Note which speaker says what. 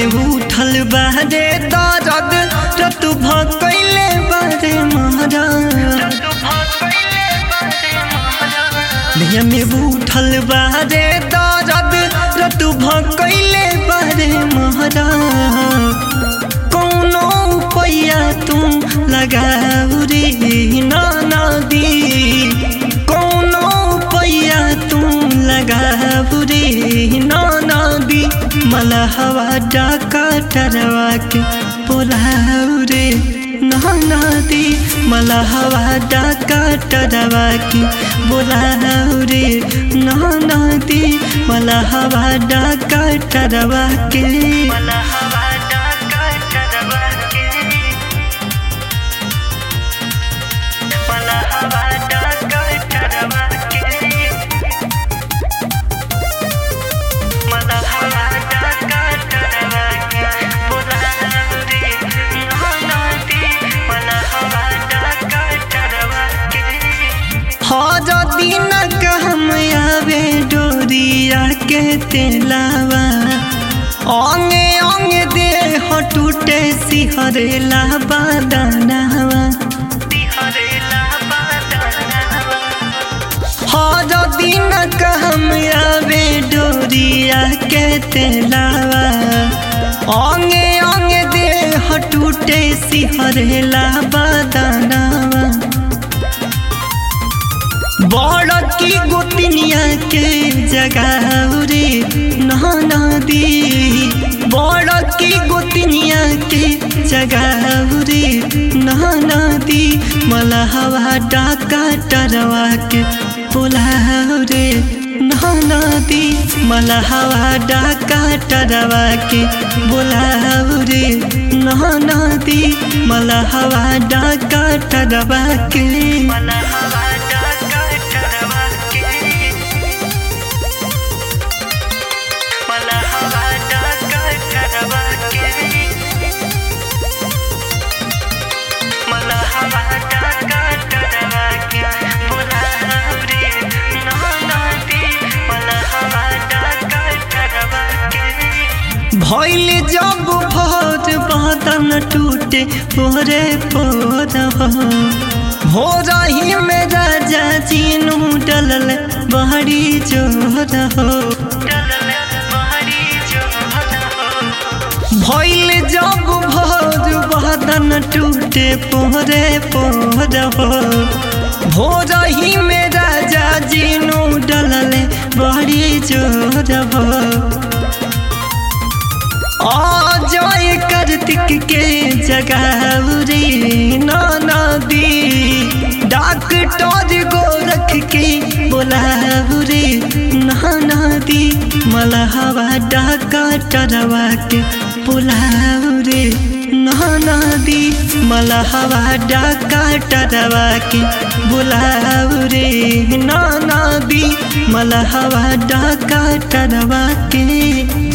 Speaker 1: में उठल बारे दर्द रत भकैले बारे महाराज देह में उठल बारे दर्द रत भकैले बारे महाराज कौनो पैया तुम लगाऊ रे नाना दी कौनो पैया तुम लगाऊ रे नाना दी मला हवा डाका टरवा के बोलाऊ रे नाना दी मला हवा डाका टरवा के बोलाऊ रे नाना दी मला हवा डाका टरवा के मला हवा डाका टरवा के मला हवा डाका टरवा के मला हवा डाका टरवा के बोलाऊ रे नाना दी मला हवा डाका टरवा के हर दिन कहम आवे डोरिया के तेलावा अंगे अंगे देह टूटे सिहरेला बादनावा हर दिन कहम आवे डोरिया के तेलावा अंगे अंगे देह टूटे सिहरेला बादनावा बड़ की गोतनिया के जगाऊ रे नहाना दी बड़ की गोतनिया के जगाऊ रे नहाना दी मला हवा डाका टरवा के बोलाऊ रे नहाना दी मला हवा डाका टरवा के बोलाऊ रे नहाना दी मला हवा डाका टरवा के मला हवा डाका टरवा के मला हवा डाका टरवा के मला हवा डाका टरवा के बोलाऊ रे नहाना दी मला हवा डाका टरवा के भइल जब भोज बदन टूटे पोरे पोर भोर ही में राजा चीनू डलल बहरी जोर हो भइल जब भोज बदन टूटे पोरे पोर हो भोर ही में राजा जीनू डलल बहरी जोर हो जय कार्तिक के जगाऊ रे नाना दी डॉक्टर गोरख के बोलाऊ रे नाना दी मला हवा डाका टरवा के बोलाऊ रे नाना दी मला हवा डाका टरवा के बोलाऊ रे नाना दी मला हवा डाका टरवा के